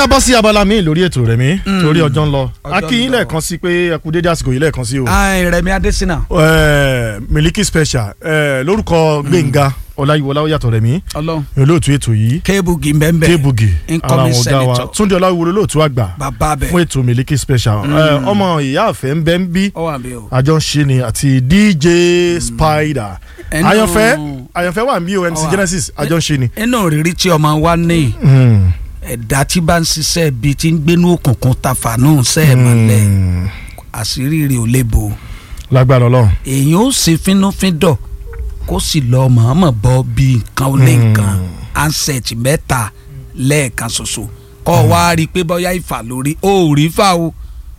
yá bọ́ sí abala mi lórí ètò rẹ̀ mi torí ọjọ́ ń lọ Ọjọ́ a kí yín ń lọ. lẹ́ẹ̀kan sí pé ẹ kú dédé àsìkò yìí lẹ́ẹ̀kan sí o Ai, Rẹ̀mí Adésínà Eh, Miliki Special eh, lórúkọ Gbẹ̀ngà Ọláyíwọlá ó yàtọ̀ rẹ̀ mi Ọlọ́run olóòtú ètò yìí kéébù gìmbẹ́ńbẹ́ Kébugi ara incoming àwọn ọ̀gá wa senator. Túndé Ọláwúwo olóòtú àgbà bàbá bẹ̀ fún ètò Miliki Special Eh, ọmọ ìyá àfẹ́ ń bẹ́ ń bí ọ wà bí o. àjọ ń ṣe ni àti DJ Spider Ẹnu- àyànfẹ́ àyànfẹ́ wà ń bí o MC Ó wà. Genesis àjọ ń ṣe ni. inú òrírí tí ọmọ wa ní Hmm. ẹ̀dá tí bá ń ṣiṣẹ́ bíi ti ń gbénú òkùnkùn tafàánú sẹ́ẹ̀ mọ́lẹ̀ Hmm. àṣírí rẹ̀ ò lè bò lágbára Ọlọ́run. èèyàn ó ṣe fínúfíndọ̀ kó sì lọ mọ̀ọ́mọ̀ bọ́ bí nǹkan ó lé nǹkan ansẹ̀tì mẹ́ta lẹ́ẹ̀kan ṣoṣo kọ́ wa rí i pé bóyá ìfà lórí ó ò rí fà o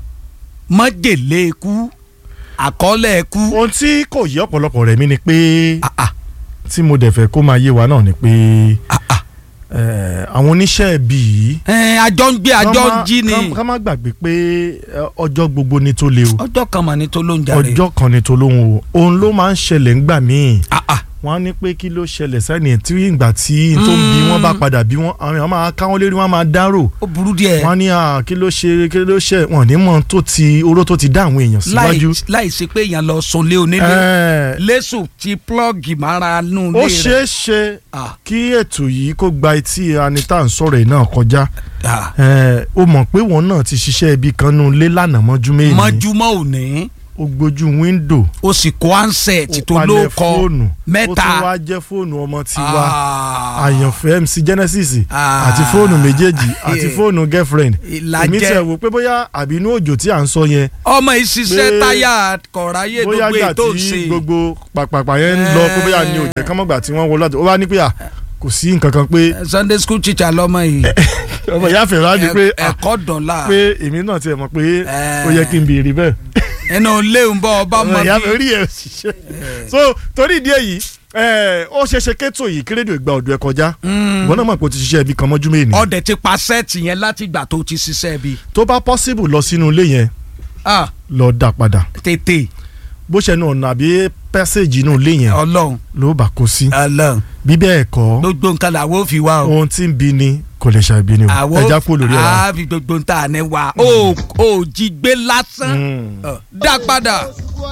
mọ́jèlé ikú àkọọ́lẹ̀ ikú ohun tí kò yí ọ̀pọ̀lọpọ̀ rẹ̀ mi ni pé ah, ah, tí mo dẹ̀ fẹ́ kó máa yé wa náà ni pé ah, ah. eh, àwọn oníṣẹ́ ẹbí yìí Ẹ, àjọ ń gbé àjọ ń jí ni ká má gbàgbé pé eh, ọjọ́ gbogbo ni tó le o ọjọ́ kan mà ní tó ló ń jalè ọjọ́ kan ni tó lóhun o òun ló máa ń ṣẹlẹ̀ ńgbà míì Ah, ah. wọ́n á ní pé kí ló ṣẹlẹ̀ sẹ́ni tí ìgbà tí n tó ń bí wọ́n bá padà bí wọ́n àwọn èèyàn máa káwọn lérí wọ́n á máa dárò ó burú díẹ̀ wọ́n á ní à, kí ló ṣe kí ló ṣe wọ́n ní mọ̀ tó ti oró tó ti dá àwọn èèyàn láì síwájú. láì ṣe pé èèyàn lọ sunlé onílé Eh, lẹ́sùn ti plọ́ọ̀gì mára nù ó lé ṣeé ṣe Ah. kí ètò yìí kó gba etí anita ń sọ̀rọ̀ yìí náà kọjá Ah. Eh, ó mọ̀ pé wọn náà ti ṣiṣẹ́ ibi kan nù lé lánàá mọ́jú méjì mọ́júmọ́ òní ó gbójú wíńdò ó sì kó ansẹ̀tì ó tó palẹ̀ ló kọ fóònù ó mẹ́ta tún wá jẹ́ fóònù ọmọ tiwa Ah. àyànfẹ́ MC Genesis Ah. àti fóònù méjèèjì àti Eh. fóònù girlfriend Ìlàjẹ. èmi tiẹ̀ wò pé bóyá àbínú òjò tí à ń sọ yẹn ọmọ ìṣiṣẹ́ Pé- táyà kọ̀ráyé bóyá gbogbo gbà ètò tí ṣe gbogbo pàpàpà yẹn ń lọ pé bóyá ní òjò kọ́mọ́gbà tí wọ́n wọlé ó wá ní pé à kò sí nǹkan kan pé Sunday school teacher lọ́mọ yìí ọmọ ìyá fẹ̀rẹ̀ wá ní pé Ẹ- à, ẹ̀kọ́ dọ̀la pé èmi náà tiẹ̀ mọ̀ pé Eh. ó yẹ kí n béèrè bẹ́ẹ̀ ẹnu léwu bọ́ ọba ọmọ mọ ìyá bí fẹ̀rẹ̀ rí ẹ̀ ṣiṣẹ́ so torí ìdí èyí eh, ó ṣe ṣe kétò yìí kí rédíò ìgbà ọ̀dọ̀ ẹ̀ kọjá ìwọ náà mọ̀ pé o ti ṣiṣẹ́ ibi kan mọ́jú méèní ọdẹ ti pa sẹ́ẹ̀tì yẹn láti ìgbà tó ti ṣiṣẹ́ bí tó bá possible lọ sínú ilé yẹn Ah, lọ dà padà tètè bó ṣe nu ọ̀nà àbí pẹ́sẹ̀jì inú ilé yẹn ọlọ́run ló bá kó sí ọlọ́run bí bẹ́ẹ̀ kọ́ gbogbo nǹkan làwọn ò fi wá o ohun tí ń bi ni kò lè ṣàìbí ni o àwọn ẹja kú lórí ẹ̀ á fi gbogbo nǹkan àná wa ó ó jí gbé lásán Ọ, dá padà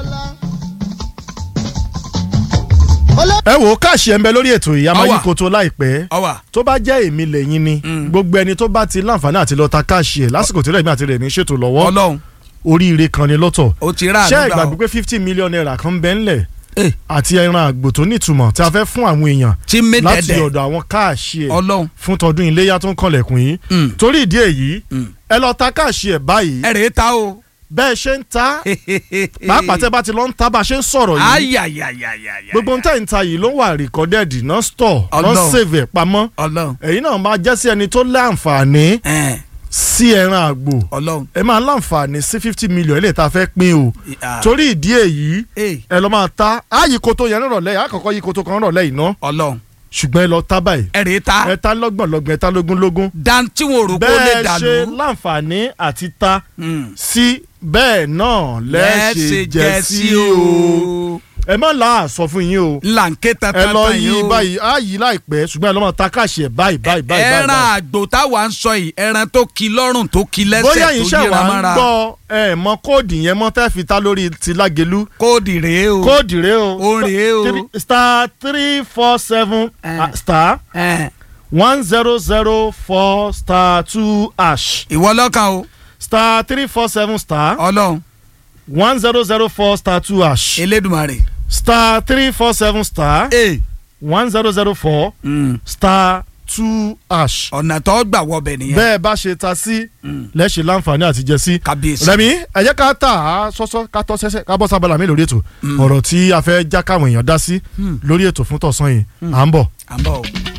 ẹ wò ó káàṣì ẹ̀ ń bẹ lórí ètò yìí a máa Àwa. yí koto láìpẹ́ ọwà tó bá jẹ́ èmi lẹ́yìn ni gbogbo ẹni tó bá ti láǹfààní àti lọ ta káàṣì ẹ̀ lásìkò tí rẹ̀mí àti rẹ̀mí ṣètò lọ́wọ́ ọlọ́run oríire kan ni lọ́tọ̀ ó ti rà ṣé àdúrà ìgbàgbé o pé fifty million naira kan ń bẹ ńlẹ̀ Eh, àti ẹran àgbò tó nítumọ̀ tí a fẹ́ fún àwọn èèyàn tí mi láti dẹ̀dẹ̀ ọ̀dọ̀ àwọn káàṣì ẹ̀ ọlọ́run fún tọdún iléyà tó ń kànlẹ̀kùn yìí Mm. torí ìdí èyí Mm. ẹ lọ ta káàṣì ẹ̀ báyìí ẹ rèé ta o bẹ́ẹ̀ ṣe ń ta pàápàá tẹ́ bá ti lọ ń ta bá a ṣe ń sọ̀rọ̀ yìí ayayayayaya gbogbo ń tẹ̀ ń ta yìí ló wà recorded náà store náà Ọlọ́run. save ẹ̀ pamọ́ ọlọ́run èyí náà máa jẹ́ sí ẹni tó láǹfààní ẹ sí ẹran àgbò ọlọ́run ẹ máa láǹfààní sí fifty million ilé ìta fẹ́ pín o Ah. torí ìdí èyí Eh, ẹ lọ máa ta ààyè koto yẹn nírọ̀lẹ́ yìí àkọ́kọ́ yìí koto kan nírọ̀lẹ́ yìí ná ọlọ́run ṣùgbọ́n ẹ lọ ta báyìí ẹ rèé ta ẹ ta lọ́gbọ̀n lọ́gbọ̀n ẹ ta lógún lógún dantí wọn rò kó lè bẹ́ẹ̀ ṣe dànù láǹfààní àti ta Mm. sí bẹ́ẹ̀ náà lẹ́ẹ̀ṣẹ̀ jẹ́ sí o ẹ má là á sọ fún yín o lànkè ẹ tata lọ tán yí yìí o báyìí á yí láìpẹ́ ṣùgbọ́n ẹ lọ́ máa ta káàṣì ẹ̀ báyìí báyìí báyìí báyìí. ẹran àgbò táwa ń sọ yìí ẹran tó ki lọ́rùn tó ki lẹ́sẹ̀ bóyá tó yìí ṣe yíra wà ń mọ́ra gbọ́ ẹ mọ kóòdì yẹn mọ́ tẹ́ fi ta lórí ti lágẹ̀lú kóòdì rèé o kóòdì rẹ o ó rèé o Three- star three four seven Eh. ah, star Ẹ, one zero zero four star two hash ìwọ lọ́kàn o star three four seven star ọlọ́run one zero zero four star two hash elédùmarè star three four seven star ee one zero zero four star two hash ọ̀nà tó gbà wọbẹ̀ nìyẹn bẹ́ẹ̀ bá ṣe ta sí lẹ́ṣẹ̀ láǹfààní àti jẹ sí. kábíyèsí rẹmi ẹ jẹ́ ká tà á sọ́sọ́ ká tọ́ sẹ́sẹ́ ká bọ́ sábàlá mi lórí ètò ọ̀rọ̀ tí a fẹ́ já káwọn èèyàn dá sí lórí ètò fún tọ̀sán yìí à ń bọ̀. à ń bọ̀ o.